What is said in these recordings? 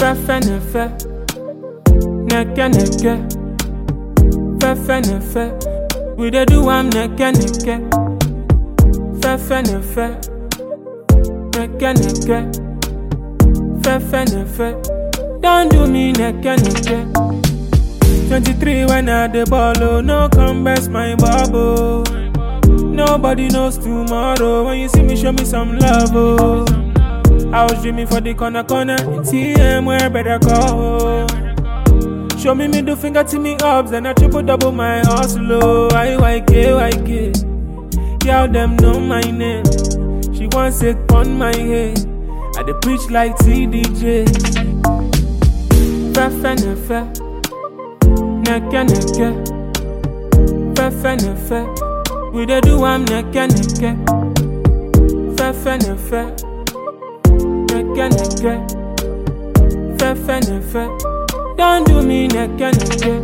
Fefe ne fe, neke neke. Fefe ne fe, we dey do am neke neke. Fefe ne fe, neke neke. Fefe ne fe, don't do me neke neke. 23 when I the ball, oh, no come best my bubble. Nobody knows tomorrow. When you see me, show me some love, oh. I was dreaming for the corner corner. It's TM where better go. Show me middle finger to me ups, then I triple double my hustle. Oh, IYK, YK. Girl, them know my name. She wants it on my head. I dey preach like TDJ. Fefe ne fe, neke neke. Fefe ne fe, we dey do am neke neke. Fefe ne fe, neke neke. Fefe ne fe, don't do me neke neke.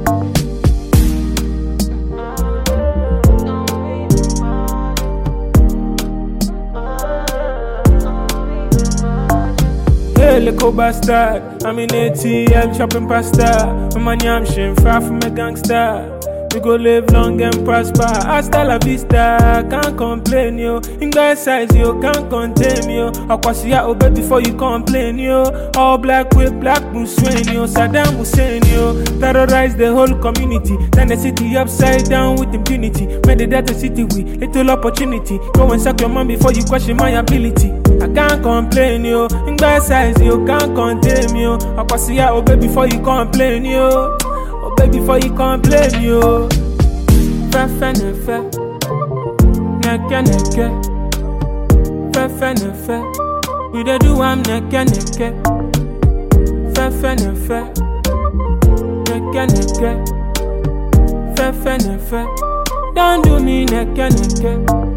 Hey, little bastard. I'm in ATL chopping pasta. My money, I'm shin far from a gangster. We go live long and prosper. Hasta la vista, can't complain, yo. In guy size, yo, can't contain me, yo. Akwasiya obey before you complain, yo. All black with black Muslim, yo. Saddam Hussein, yo. Terrorize the whole community. Turn the city upside down with impunity. Made the data city with little opportunity. Go and suck your mom before you question my ability. I can't complain, yo. In guy size, yo, can't contain me, yo. Akwasiya obey before you complain, yo. Obey before you complain, yo. Fefe ne fe, neke neke. Fefe ne fe, we dey do am neke neke. Fefe ne fe, neke neke. Fefe ne fe, don't do me neke neke.